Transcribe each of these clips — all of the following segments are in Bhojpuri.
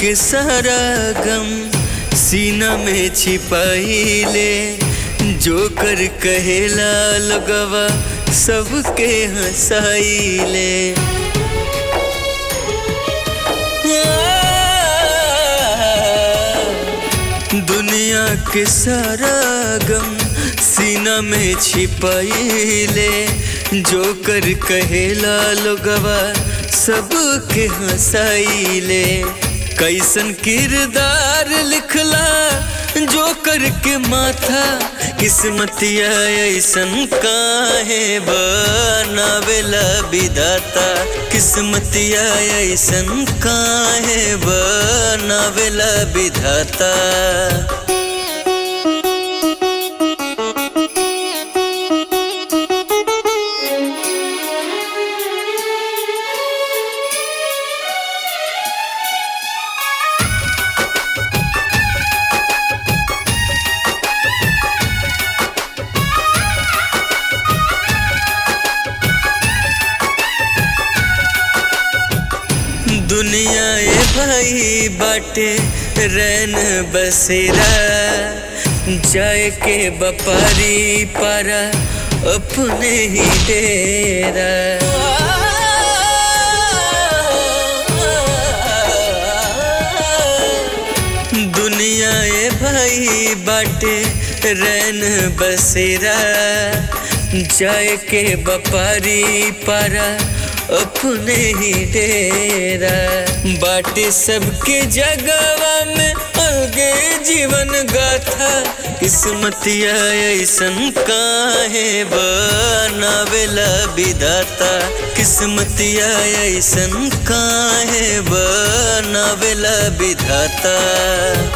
के सारा गम सीना में छिपाइले जो कर कहेला लगवा सबके हंसाइले दुनिया के सारा गम सीना में छिपाइले जो कर कहेला लोगवा सबके हंसाइले कैसन किरदार लिखला जो करके माथा किस्मतिया ऐसन काहे बनावेला विधाता किस्मतिया ऐसन काहे बनावेला विधाता दुनिया ए भाई बाटे रैन बसेरा जाए के बपारी पारा अपने ही डेरा दुनिया ए भाई बाटे रैन बसेरा जाए के बपारी पारा अपने ही डेरा बाटे सबके जगवा में अलगे जीवन गाथा किस्मतिया ऐसन काहे बनावेला विधाता किस्मतिया ऐसन काहे बनावेला विधाता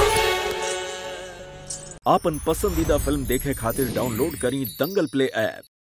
आपन पसंदीदा फिल्म देखे खातिर डाउनलोड करी दंगल प्ले ऐप